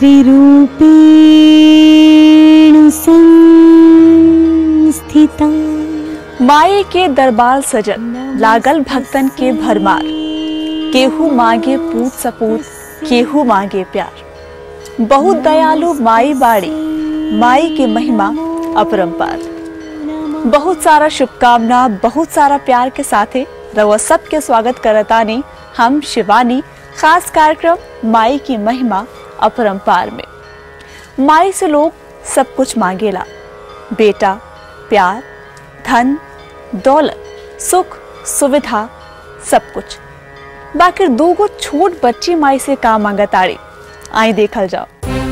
मातृरूपेण संस्थिता माई के दरबार सजन लागल भक्तन के भरमार केहू मांगे पूत सपूत केहू मांगे प्यार बहुत दयालु माई बाड़ी माई के महिमा अपरंपार बहुत सारा शुभकामना बहुत सारा प्यार के साथे रउआ सबके स्वागत करतानी हम शिवानी खास कार्यक्रम माई की महिमा अपरंपार में माई से लोग सब कुछ मांगेला बेटा प्यार धन दौलत सुख सुविधा सब कुछ बाकी दूगो छोट बच्ची माई से का मांगताड़ी आई देखल जाओ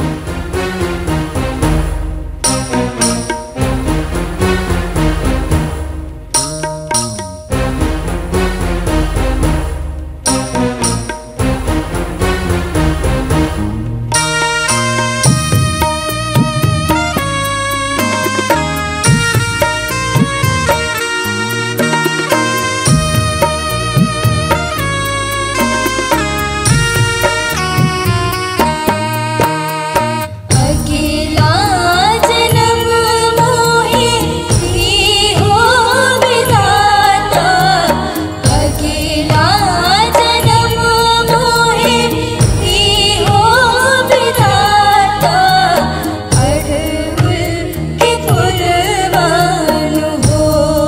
अकेला जन्म मोहे ही हो विधाता अकेला जन्म मोहे ही हो विधाता अड़हुल के फुलवानु हो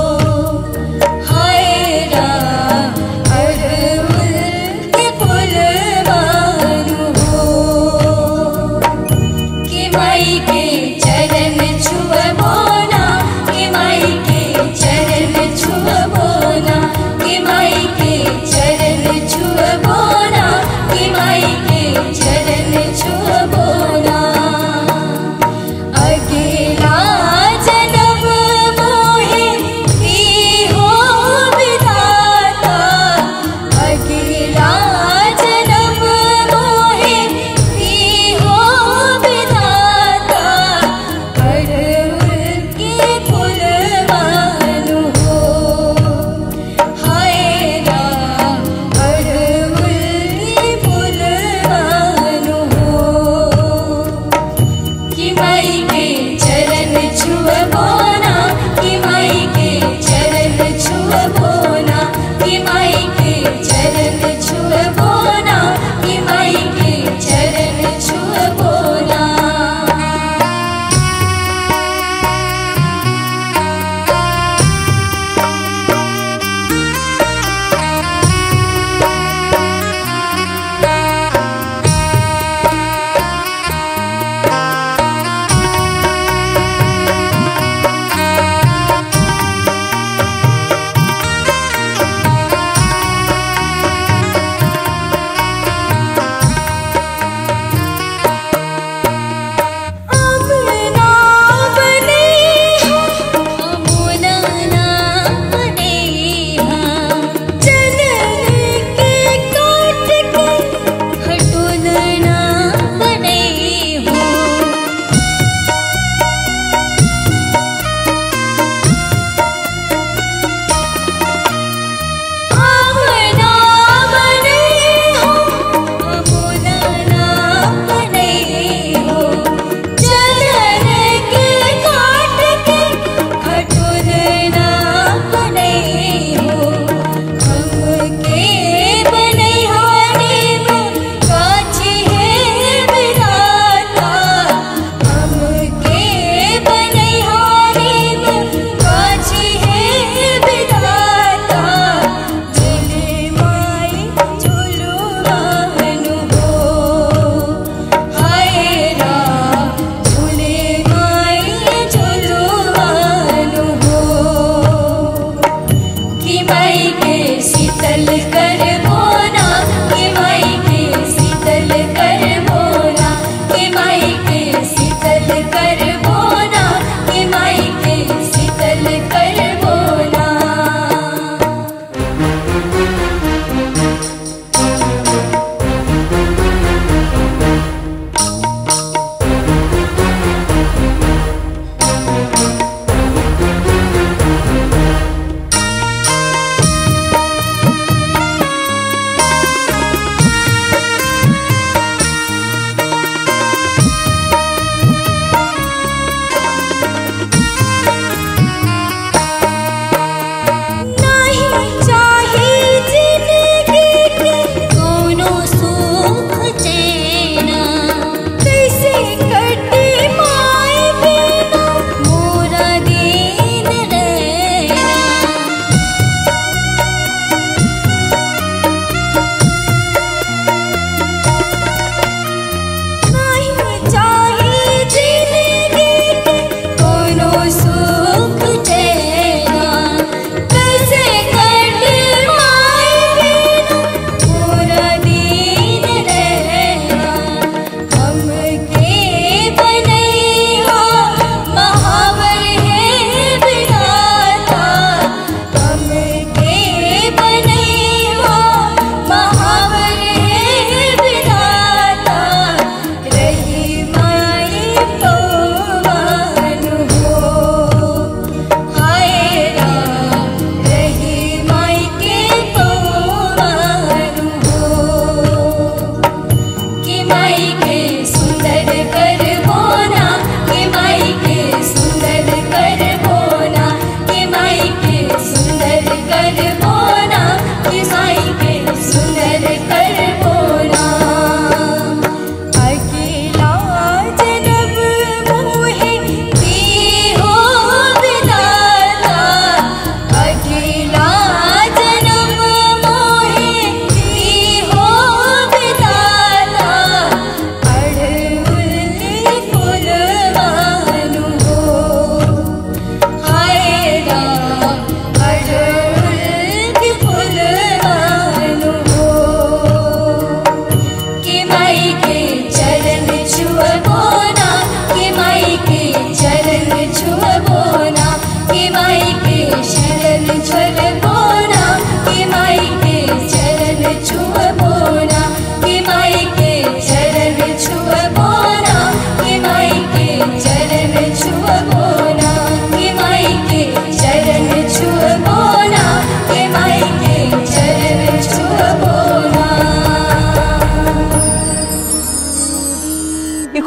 हाय राम अड़हुल के फुलवानु हो कि माई के चरण छुअबोना कि माई के चरण छुअबोना कि माई के चरण छुअबोना कि माई के चरण छुअबोना अकेला जन्म मोहे ही हो विधाता अकेला जन्म मोहे ही हो विधाता अड़हुल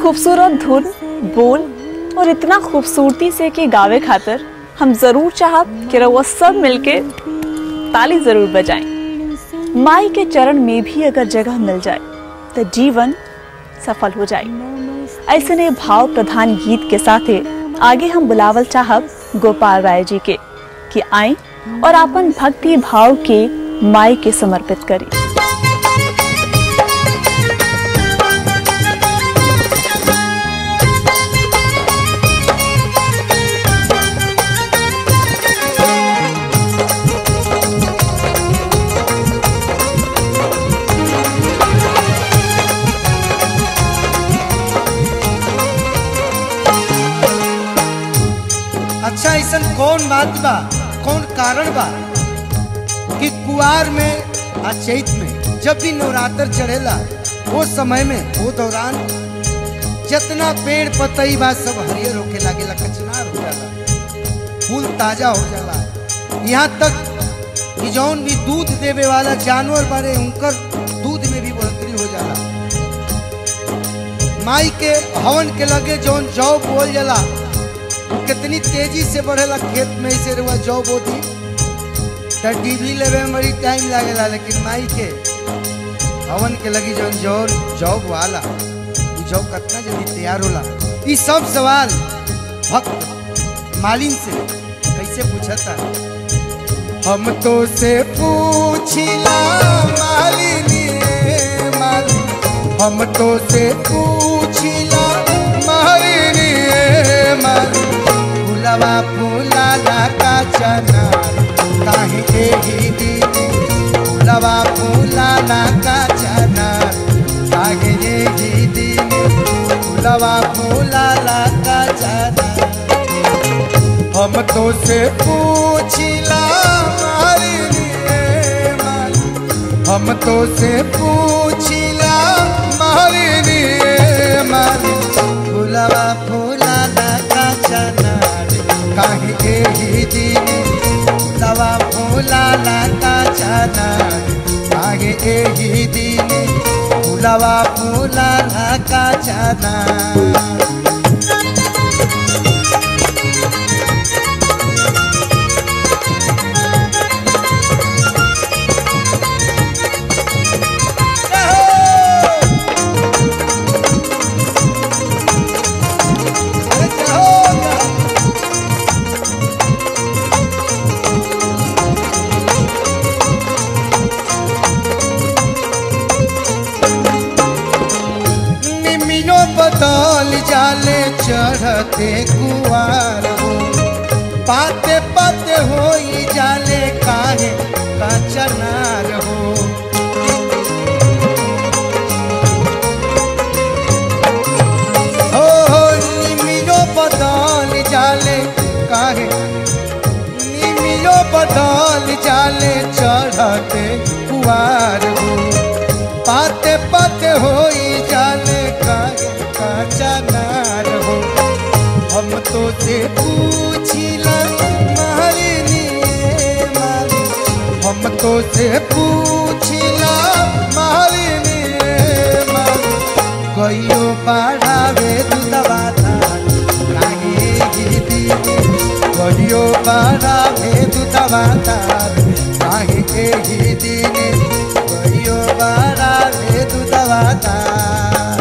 खूबसूरत धुन बोल और इतना खूबसूरती से कि गावे खातिर हम जरूर चाहब कि रउआ सब मिलके ताली जरूर बजाएं माई के चरण में भी अगर जगह मिल जाए तो जीवन सफल हो जाए ऐसे ने भाव प्रधान गीत के साथ आगे हम बुलावल चाहब गोपाल राय जी के कि आए और अपन भक्ति भाव के माई के समर्पित करें अच्छा ऐसा कौन बात बा कौन कारण बा कि कुआर में आ चैत में जब भी नवरात्र चढ़ेला वो समय में वो दौरान जितना पेड़ पतई बा सब हरियर होके लागेला कचनार हो जाला फूल ताजा हो जाला यहाँ तक कि जौन भी दूध देवे वाला जानवर बारे उनकर दूध में भी बढ़ोतरी हो जाला माई के हवन के लगे जौन जौ बोल जाला कितनी तेजी से बढ़ेला खेत में से रुआ जौ बोती तो टीवी लेवे में बड़ी टाइम लागेला लेकिन माई के हवन के लगी जौन जौ जौ वाला उ जौ कितना जल्दी तैयार होला ई सब सवाल भक्त मालिन से कैसे पूछता हम तो से पूछिला मालिनी मालिन हम तो से पूछिला मालिनी मालिन फुलवा फुलाला का चना काहे एही दिन फुलवा फुलाला का चना काहे एही दिन फुलवा फुलाला का चना हम तो से पूछिला मारी रे माली हम तो से पूछिला मारी रे माली फुलवा फुलाला का चना काहे एही दिन फुलवा फुलाला का चना काहे एही दिन फुलवा फुलाला का चना निमिनो बदल जाले चढ़ते कुआर हो पाते पाते हो जाले काहे कचनार हो हो हो निमिनो बदल जाले काहे निमिनो बदल जाले चढ़ते कुआर हो पाते पाते हो जाने काहे कचनार हो हम तो से पूछिला मालिनी माली हम तो से पूछिला मालिनी माली कहियो बढ़ावे दूधवा धान काहे गिदी कहियो बढ़ावे दूधवा धान काहे के गिदी कहियो बढ़ावे दूधवा धान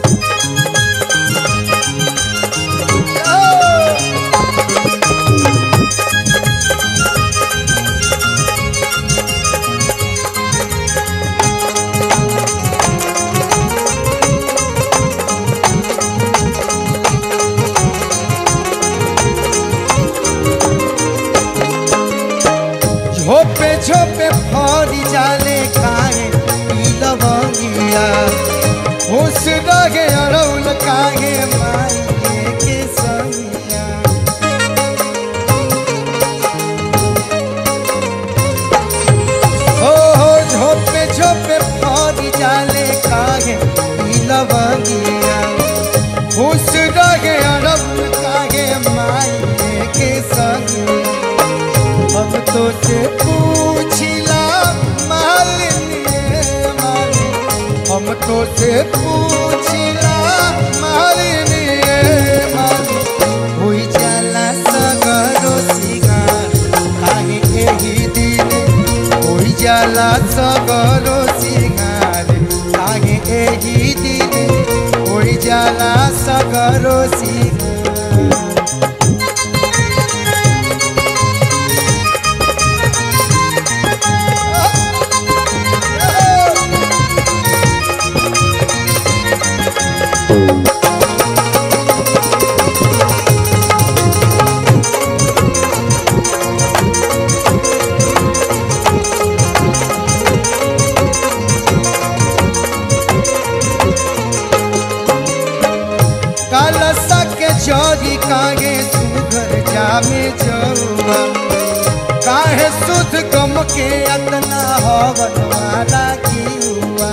झोपे झोपे फरी जाले काहे ई लवंगिया होश रहे अरौल काहे माई के संगिया हो हो झोपे झोपे फरी जाले काहे ई लवंगिया होश रहे अरौल काहे माई के संगिया हम तो से पूछिला मालिनी माली हम तो से पूछिला मालिनी सीना कलसा के चोरी कागे सुघर जामे जौआ काहे सुध गम के अतना हवन वाला की हुआ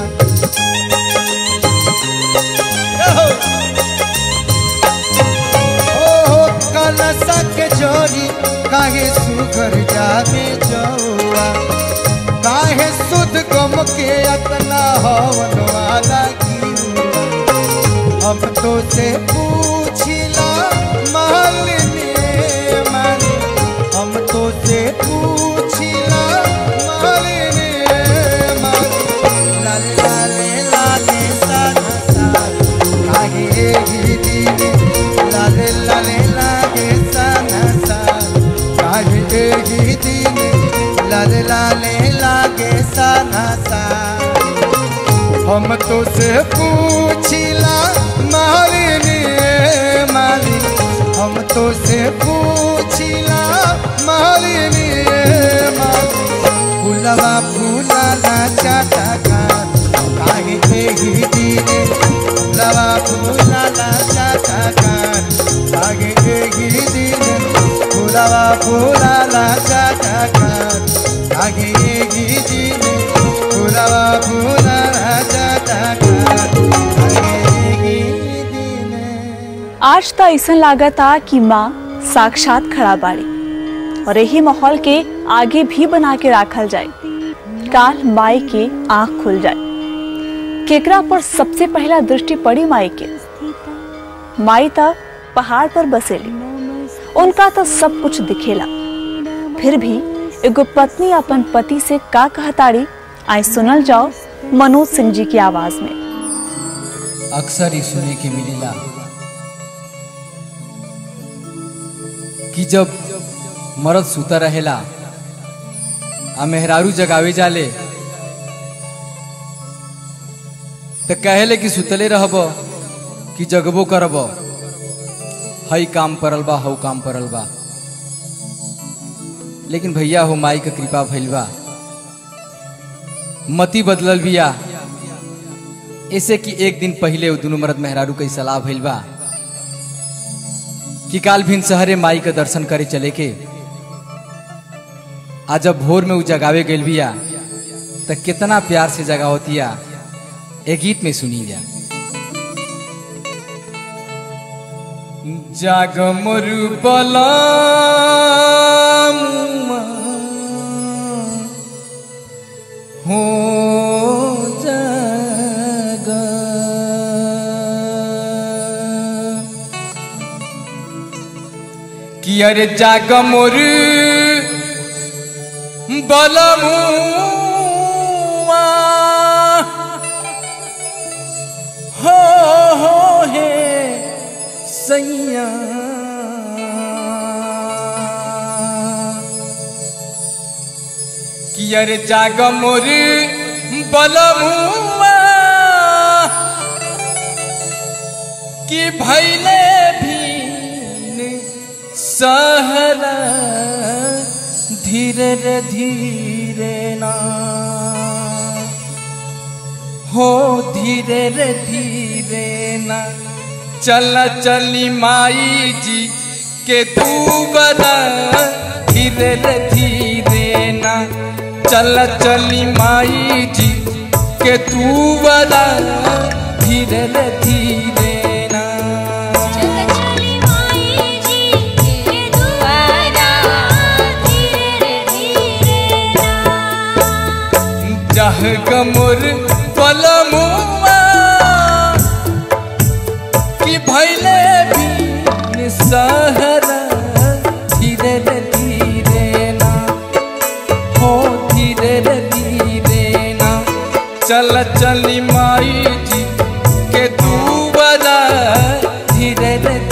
ओहो कलसा के चोरी काहे सुघर जामे जौआ काहे सुध गम के अतना हवन वाला की हुआ हम तो से पूछिला मालिनी माली हम तो से पूछिला मालिनी माली लाल लाले लाले साधा साध काहे ही दीने लाले लाले लागे साधा साध काहे ही दीने लाले लाले लागे साधा साध हम तो से पूछिला मालिनी माली हम तो से पूछिला मालिनी माली फूलवा फूलाला चाटा का काहे एही दीने फूलवा फूलाला चाटा का काहे एही दीने फूलवा फूलाला चाटा का काहे एही दीने फूलवा फूलाला चाटा का काहे एही दीने आज तो ऐसा लागता कि माँ साक्षात खड़ा बाड़ी और यही माहौल के आगे भी बना के राखल जाए काल माई के आंख खुल जाए केकरा पर सबसे पहला दृष्टि पड़ी माई के माई तो पहाड़ पर बसेली उनका तो सब कुछ दिखेला फिर भी एगो पत्नी अपन पति से का कहताड़ी आई सुनल जाओ मनोज सिंह जी की आवाज में अक्सर ही सुने के मिलेला कि जब मर्द सुता रहेला आ मेहरारू जगावे जाले तो कहेले कि सुतले रहब कि जगबो करब हई काम परल बा हऊ काम परल बा लेकिन भैया हो माई के कृपा भइल बा मती बदलल बिया ऐसे कि एक दिन पहले वो दोनों मर्द मेहरारू के सलाह भइल बा कि काल भिन शहरे माई के दर्शन करे चले के आ जब भोर में उ जगावे गेल बिया तो कितना प्यार से जगावतिया एक गीत में सुनी जा जाग मोरु हो जाग कि अरे जाग मोर बलमुआ हो हो हे सैया कि अरे जाग मोर बलमुआ कि भैले भी सहला धीरे रे धीरे ना हो धीरे रे धीरे ना चल चली माई जी के तू बना धीरे रे धीरे ना चल चली माई जी के तू बना धीरे रे धीरे ना चल चली माई जी के दुआरा धीरे धीरे ना जह गमुर पलमुआ कि भैले भी सहरा धीरे रे धीरे ना हो धीरे रे धीरे ना चल चली माई जी के तू बजा धीरे रे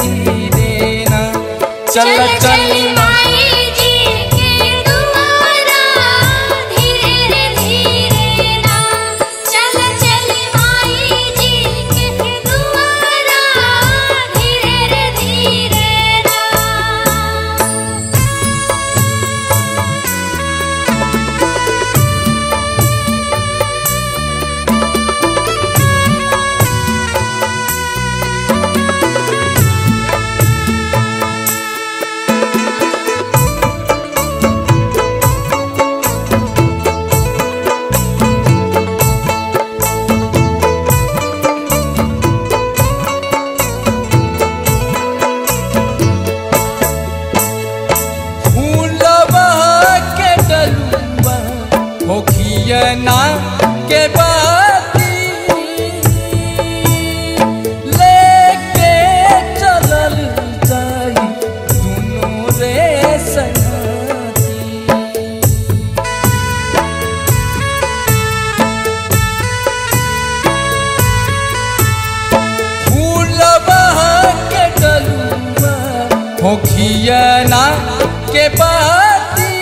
चल चली माई जी के दुआरा धीरे रे धीरे ना चल चली माई जी के दुआरा धीरे रे धीरे ना फूलवा के डलुआ होखियना के बाती लेके चलल जाई दुनो रे संगती फूलवा के डलुआ होखियना के बाती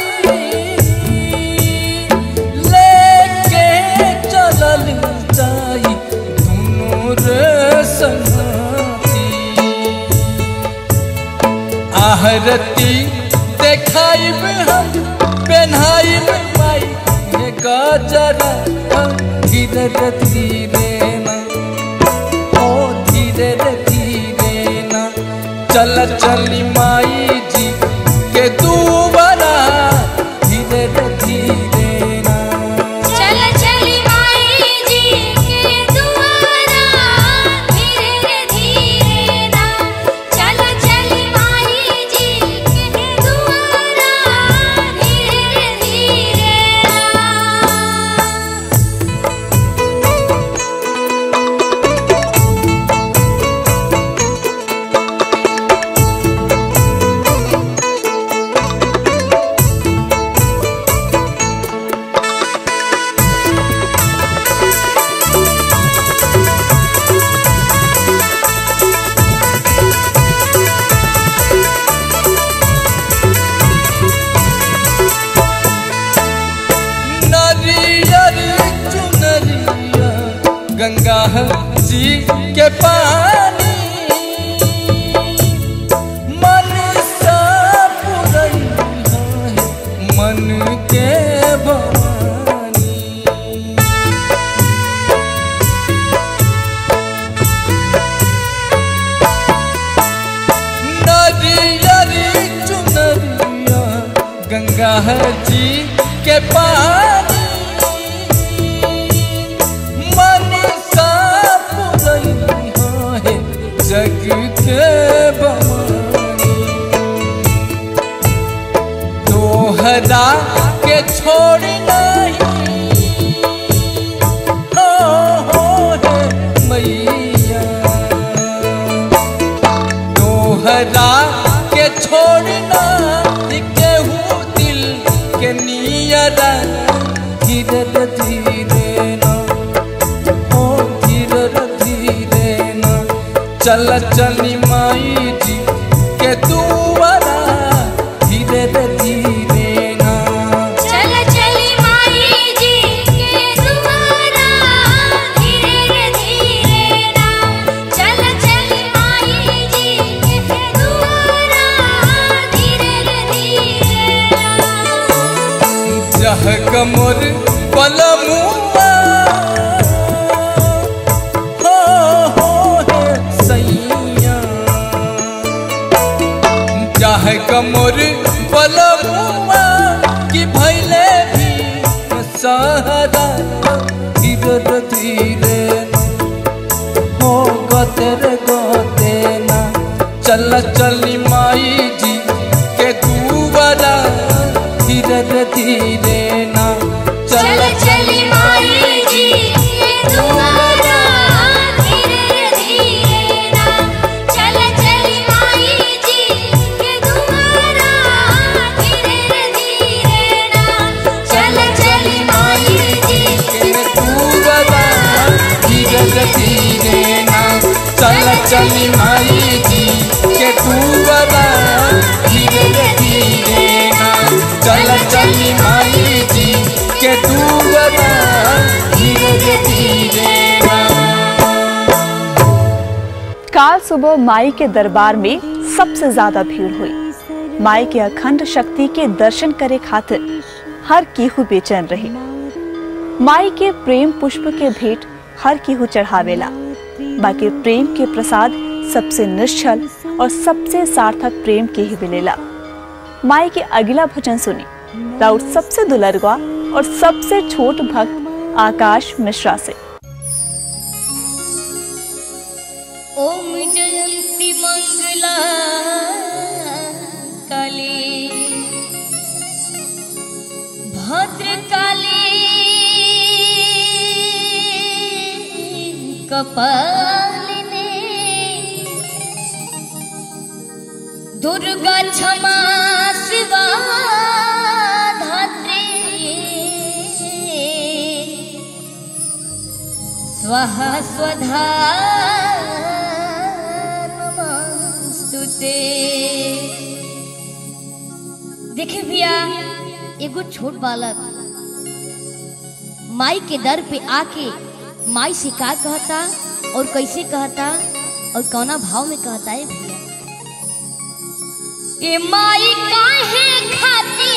लेके चलल जाई दुनो रे संगती आहरती देखाइब हम पेन्हाइब माई हे गजरा धीरे रे धीरे ना ओ धीरे रे धीरे ना चल चली माई जी के दुबारा धीरे रे धीरे ना चल चली माई जी के दुआरा धीरे रे धीरे ना चल चली माई जी के दुआरा धीरे रे धीरे ना नरियर चुनरिया गंगा जी के पानी मन सा पुरैया है मन के भवानी नरियर चुनरिया गंगा जी के पानी मन सा पुरैया है जग के भवानी तोहरा के छोड़ नहीं हो हो है मैया तोहरा के छोड़ना केहू दिल के नियरा धीरे रे धीरे ना ओ धीरे रे धीरे ना चल चली माई जी के दुआरा धीरे रे धीरे ना चल चली माई जी के दुआरा धीरे रे धीरे ना चल चली माई जी के दुआरा धीरे रे धीरे ना जह कमर पलमुआ हो हो हे सैया जह कमर पलमुआ कि भैले भी सहारा धीरे रे धीरे हो गते रे गते ना चल चली माई जी के दुबारा धीरे रे धीरे ना चल चली माई जी के दुआरा धीरे रे धीरे ना चल चली माई जी के दुआरा धीरे रे धीरे ना चल चली माई जी के दुबारा धीरे रे धीरे ना चल चली माई जी के दुबारा सुबह माई के दरबार में सबसे ज्यादा भीड़ हुई माई के अखंड शक्ति के दर्शन करे खातिर हर केहू बेचैन रहे माई के प्रेम पुष्प के भेंट हर केहू चढ़ावेला बाकी प्रेम के प्रसाद सबसे निश्चल और सबसे सार्थक प्रेम के ही मिलेला माई के अगला भजन सुनी राउत सबसे दुलरवा और सबसे छोट भक्त आकाश मिश्रा से ओम जयंती मंगला काली भद्र काली कपालिनी दुर्गा क्षमा शिवा धात्री स्वाहा स्वधा नमस्तुते देखे भैया एगो छोट बालक माई के दर पे आके माई से का कहता और कैसे कहता और कौना भाव में कहता है भैया ए माई काहे खाती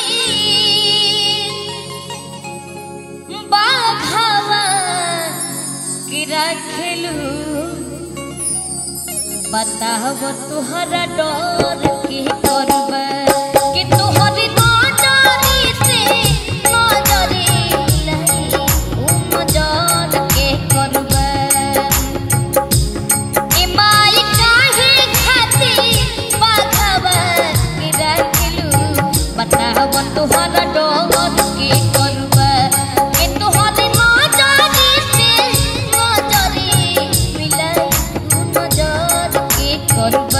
बाघावा कि रखलू बताब तुहरा डर के करब कि तुहर नजरी से नजरी लही उ नजर के करब ए माई काहे खातिर बाघावा कि रखलू बताब तुहरा डर के करब कि तुहर नजरी से नजरी मिलाई उ नजर के करब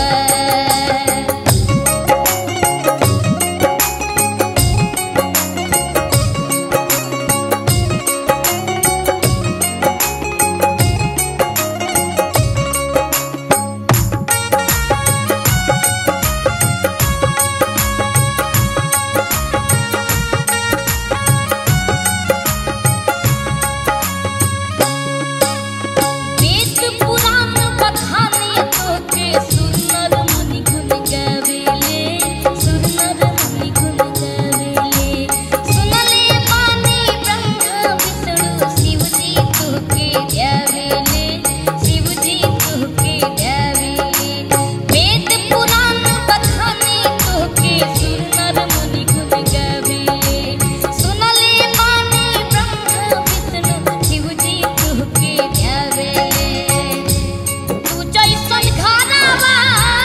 वेद पुराण बखानी तोके सुनर मुनि गुण गावेले सुनर मुनि गुण गावेले सुनले माने ब्रह्मा विष्णु शिव जी तोके ध्यावेले शिव जी तोके ध्यावेले वेद पुराण बखानी तोके सुनर मुनि गुण गावेले सुनले माने ब्रह्मा विष्णु शिव जी तोके ध्यावेले तू जैसन घरवा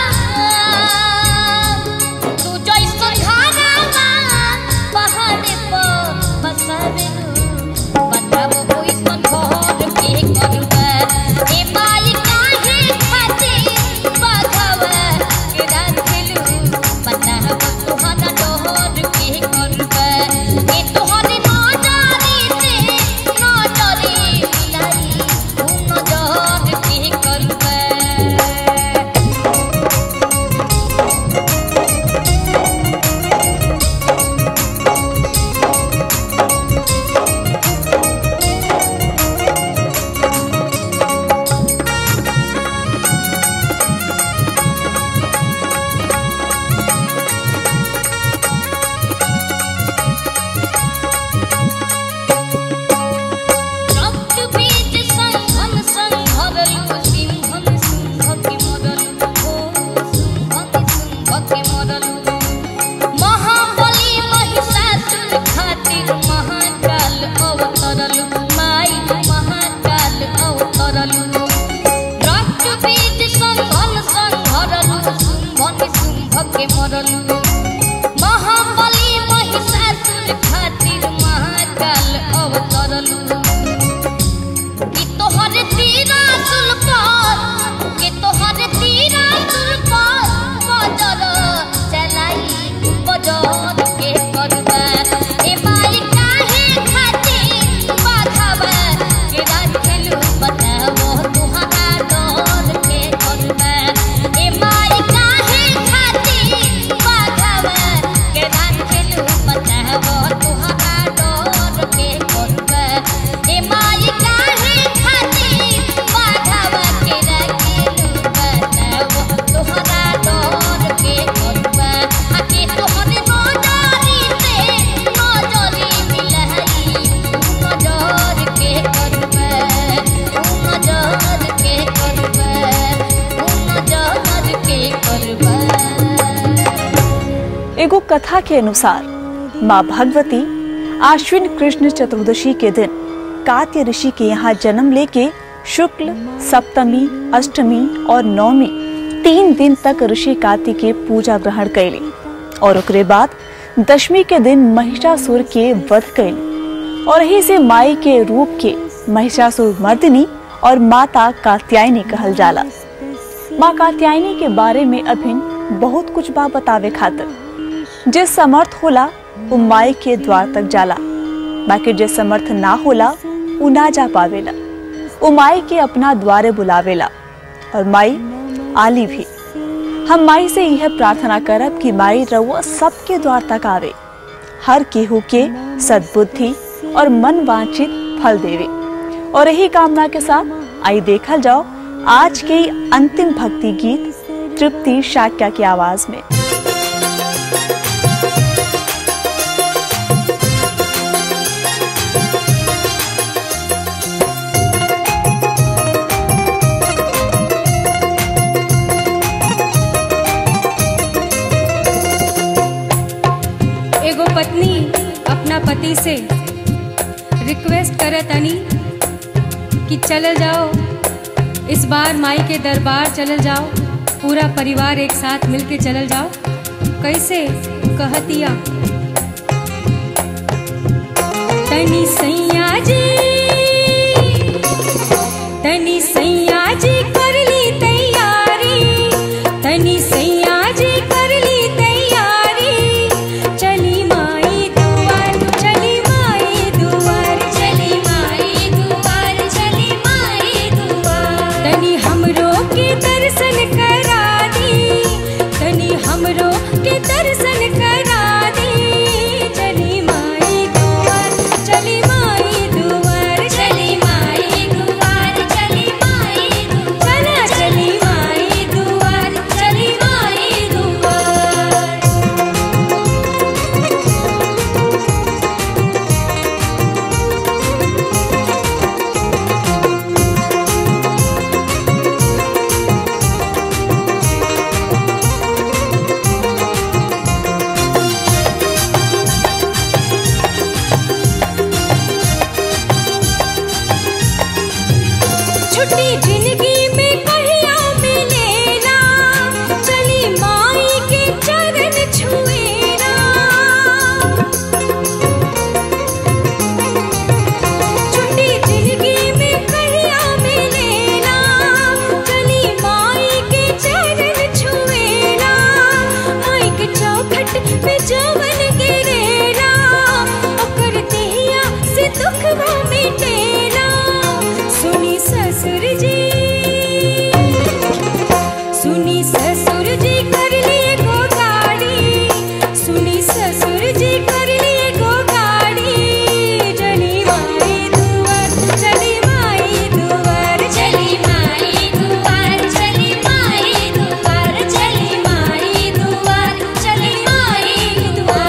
तू जैसन घरवा पहाड़ पर बसावेलू बताबो ओइसन घर के करबा ए माई काहे खातिर बघवा के राखलू बताबो तोहरा डोहर के करबा ए तोहर नजरी से नजरी मिलाई उ नजर के करबा रक्त बीज संघन संघरलु सिंहन सिंह के मरलु ओ सिंहन सिंह के मरलु महाबली महिषासुर खातिर महाकाल अवतरलु माई महाकाल अवतरलु रक्त बीज संघन संघरलु सिंहन सिंह के मरलु महाबली महिषासुर खातिर महाकाल अवतरलु कि तोहर तीरा सुल पर कि तोहर तीरा सुल पर बजर चलाई बजर के करबा ए माई काहे खातिर बाघावा के राखलू बताबो तुहरा डर के करबा ए माई काहे खातिर एगो कथा के अनुसार माँ भगवती आश्विन कृष्ण चतुर्दशी के दिन कात्य ऋषि के यहाँ जन्म लेके शुक्ल सप्तमी अष्टमी और नवमी तीन दिन तक ऋषि कात्य के पूजा ग्रहण कैली और ओकरे बाद दशमी के दिन महिषासुर के वध कैली और यही से माई के रूप के महिषासुर मर्दिनी और माता कात्यायनी कहल जाला माँ कात्यायनी के बारे में अभिन बहुत कुछ बा बतावे खातिर जे समर्थ होला वो माई के द्वार तक जाला बाकी जे समर्थ ना होला वो ना जा पावेला वो माई के अपना द्वारे बुलावेला और माई आली भी हम माई से यह प्रार्थना करब कि माई रउआ सबके द्वार तक आवे हर केहू के सद्बुद्धि और मन वांछित फल देवे और यही कामना के साथ आई देखल जाओ आज के ही अंतिम भक्ति गीत तृप्ति शाक्या की आवाज में एगो पत्नी अपना पति से रिक्वेस्ट करत तनी कि चलल जाओ इस बार माई के दरबार चलल जाओ पूरा परिवार एक साथ मिलके चलल जाओ कैसे कहतिया तनी सैया जी तनी सैया जी कर ली तैयारी तनी सैया जी कर ली तैयारी चली माई दुआर चली माई दुआर चली माई दुआर चली माई दुआर तनी हमरो के दर्शन करा दी तनी हमरो के दर्शन करा दी चली माई दुआर चली माई दुआर चली माई दुआर चली माई दुआर चला चली माई दुआर चली माई दुआर छुट्टी जिंदगी में कहिया मिलेला चली माई के चरण छुएला छुट्टी जिंदगी में कहिया मिलेला चली माई के चरण छुएला माई के चौखट पे जवन गिरेला ओकर देहिया से दुख मिटेला सुनी ससुर जी सुनी ससुर जी कर लिए गो गाड़ी सुनी ससुर जी कर लिए गो गाड़ी चली माई दुआर चली माई दुआर चली माई दुआर चली माई दुआर चली माई दुआर चली माई दुआर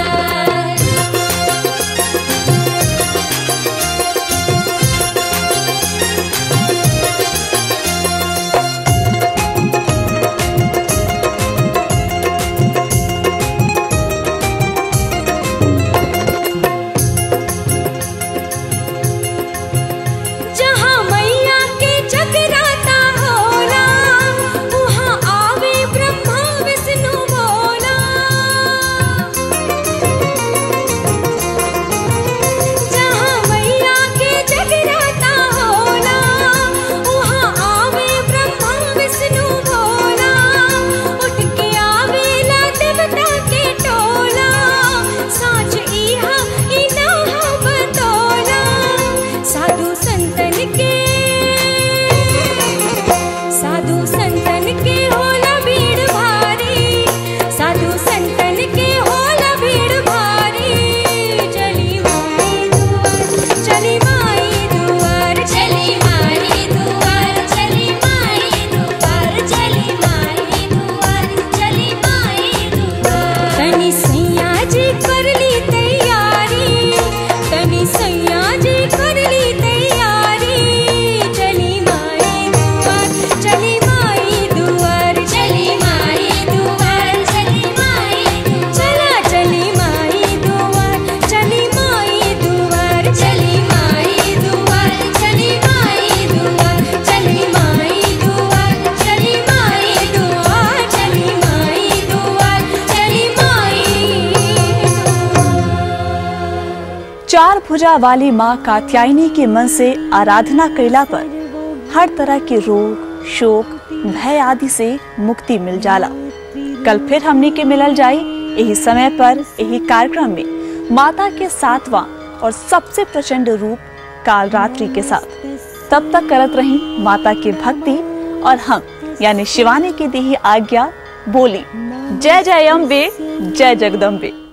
चार भुजा वाली माँ कात्यायनी के मन से आराधना कैला पर हर तरह के रोग शोक भय आदि से मुक्ति मिल जाला कल फिर हमने के मिलल जाई यही समय पर यही कार्यक्रम में माता के सातवां और सबसे प्रचंड रूप काल रात्रि के साथ तब तक करत रही माता की भक्ति और हम यानी शिवानी की दी आज्ञा बोली जय जय अम्बे जय जगदम्बे